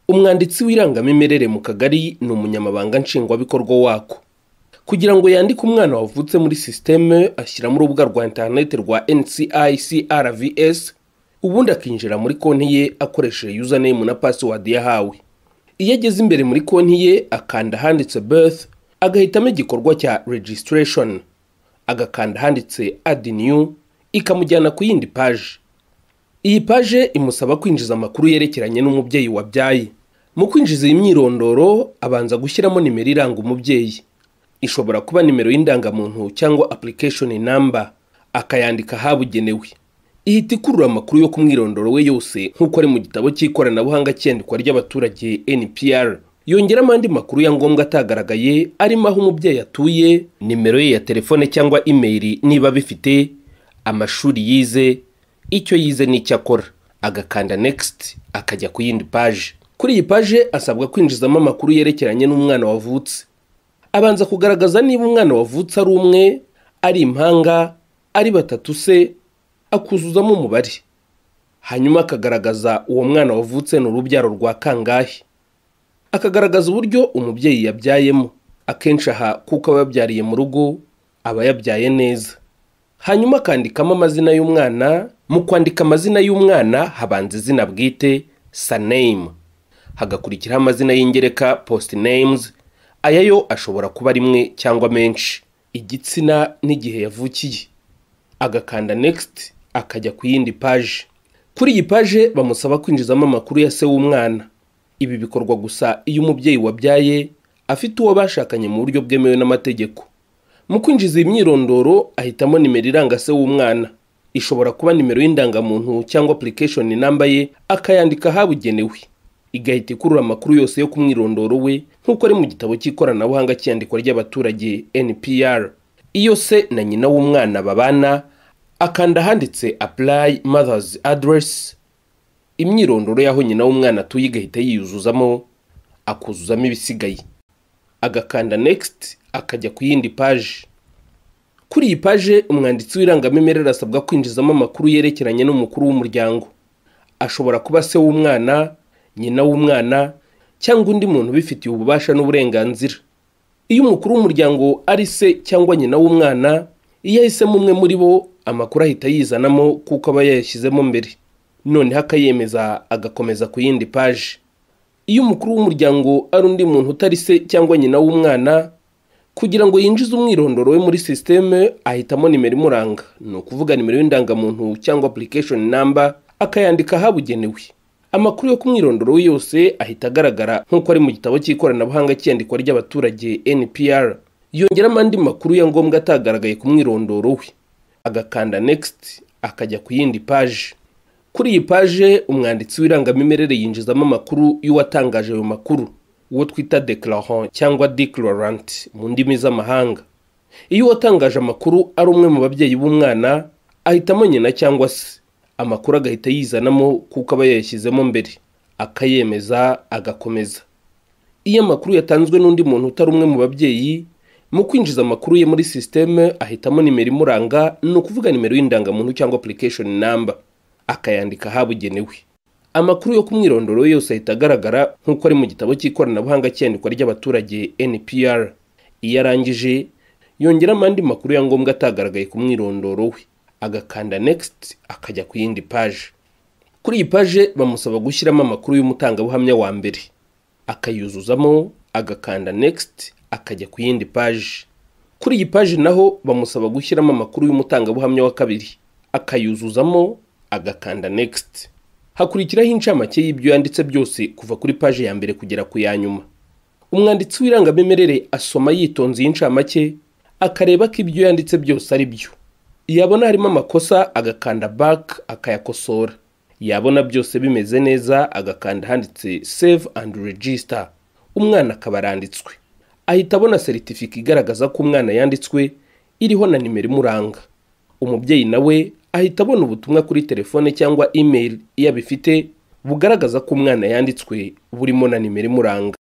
umwanditsi w'irangamimerere mu kagari ni umunyamabanga nshingwabikorwa wako kugira ngo yandike umwana wavutse muri sisiteme ashyiramo urubuga rwa interineti rwa NCICRVS ubundi akinjira muri konti ye akoresheje username na password yahawe iyo ageze imbere muri konti ye akanda ahanditse birth agahitamo igikorwa cya registration agakanda ahanditse add new ikamujyana ku yindi paje iyi paje imusaba kwinjiza amakuru yerekeranye n'umubyeyi wabyaye mu kwinjiza iyi myirondoro abanza gushyiramo nimero iranga umubyeyi ishobora kuba nimero y'indangamuntu cyangwa application number akayandika ahabugenewe ihita ikurura amakuru yo ku mwirondoro we yose nk'uko ari mu gitabo cy'ikoranabuhanga cy'iyandikwa ry'abaturage NPR yongeramo andi makuru ya ngombwa atagaragaye arimo aho umubyeyi atuye nimero ye ya telefone cyangwa imeri niba abifite amashuri yize icyo yize n'icyo akora agakanda next akajya ku yindi paje kuri iyi paje asabwa kwinjizamo amakuru yerekeranye n'umwana wavutse abanza kugaragaza niba umwana wavutse ari umwe ari impanga ari batatu se akuzuzamo umubare hanyuma akagaragaza uwo mwana wavutse ni urubyaro rwa kangahe akagaragaza uburyo umubyeyi yabyayemo akenshi aha kuko aba yabyariye mu rugo aba yabyaye neza hanyuma akandikamo amazina y'umwana mu kwandika amazina y'umwana habanza izina bwite saname hagakurikiraho amazina y'ingereka post names aya yo ashobora kuba rimwe cyangwa menshi igitsina n'igihe yavukiye agakanda next akajya ku yindi paje kuri iyi paje bamusaba kwinjizamo amakuru ya se w'umwana ibi bikorwa gusa iyo umubyeyi wabyaye afite uwo bashakanye mu buryo bwemewe n'amategeko mu kwinjiza iyi myirondoro ahitamo nimero iranga se w'umwana ishobora kuba nimero y'indangamuntu cyangwa application number ye akayandika ahabugenewe igahita ikurura amakuru yose yo ku mwirondoro we nk'uko ari mu gitabo cy'ikoranabuhanga cy'iyandikwa ry'abaturage NPR iyo se na nyina w'umwana babana akanda ahanditse apply mother's address imyirondoro y'aho nyina w'umwana atuye igahita yiyuzuzamo akuzuzamo ibisigaye agakanda next akajya ku yindi paje kuri iyi paje umwanditsi w'irangamimerere asabwa kwinjizamo amakuru yerekeranye n'umukuru w'umuryango ashobora kuba se w'umwana nyina w'umwana cyangwa undi muntu ubifitiye ububasha n'uburenganzira iyo umukuru w'umuryango ari se cyangwa nyina w'umwana iyo ahisemo umwe muri bo amakuru ahita yizanamo kuko aba yayashyizemo mbere noneho akayemeza agakomeza ku yindi paje iyo umukuru w'umuryango ari undi muntu utari se cyangwa nyina w'umwana kugira ngo yinjize umwirondoro we muri sisiteme ahitamo nimero imuranga ni ukuvuga nimero y'indangamuntu cyangwa application number akayandika ahabugenewe amakuru yo ku mwirondoro we yose ahita agaragara nk'uko ari mu gitabo cy'ikoranabuhanga cy'iyandikwa ry'abaturage NPR yongeramo andi makuru ya ngombwa atagaragaye ku mwirondoro we agakanda next akajya ku yindi paje kuri iyi paje umwanditsi w'irangamimerere yinjizamo amakuru y'uwatangaje ayo makuru uwo twita declarant cyangwa declarant mu ndimi z'amahanga iyo uwatangaje amakuru ari umwe mu babyeyi b'umwana ahitamo nyina cyangwa se amakuru agahita yizanamo kuko aba yayashyizemo mbere akayemeza agakomeza iyo amakuru yatanzwe n'undi muntu utari umwe mu babyeyi mu kwinjiza amakuru ye muri sisiteme ahitamo nimero imuranga ni ukuvuga nimero y'indangamuntu cyangwa application number akayandika ahabugenewe amakuru yo ku mwirondoro we yose ahita agaragara nk'uko ari mu gitabo cy'ikoranabuhanga cy'iyandikwa ry'abaturage NPR iyo arangije yongeramo andi makuru ya ngombwa atagaragaye ku mwirondoro we agakanda next akajya ku yindi paje kuri iyi paje bamusaba gushyiramo amakuru y'umutangabuhamya wa mbere akayuzuzamo agakanda next akajya ku yindi paje kuri iyi paje naho bamusaba gushyiramo amakuru y'umutangabuhamya wa kabiri akayuzuzamo agakanda next hakurikiraho incamake y'ibyo yanditse byose kuva kuri paje ya mbere kugera ku ya nyuma umwanditsi w'irangamimerere asoma yitonze iyi ncamake akareba ko ibyo yanditse byose ari byo yabona harimo amakosa agakanda back akayakosora yabona byose bimeze neza agakanda handitse save and register umwana akaba aranditswe ahita abona seritifika igaragaza ko umwana yanditswe iriho na nimero imuranga umubyeyi nawe ahita abona ubutumwa kuri telefone cyangwa email iyo abifite bugaragaza ko umwana yanditswe burimo na nimero imuranga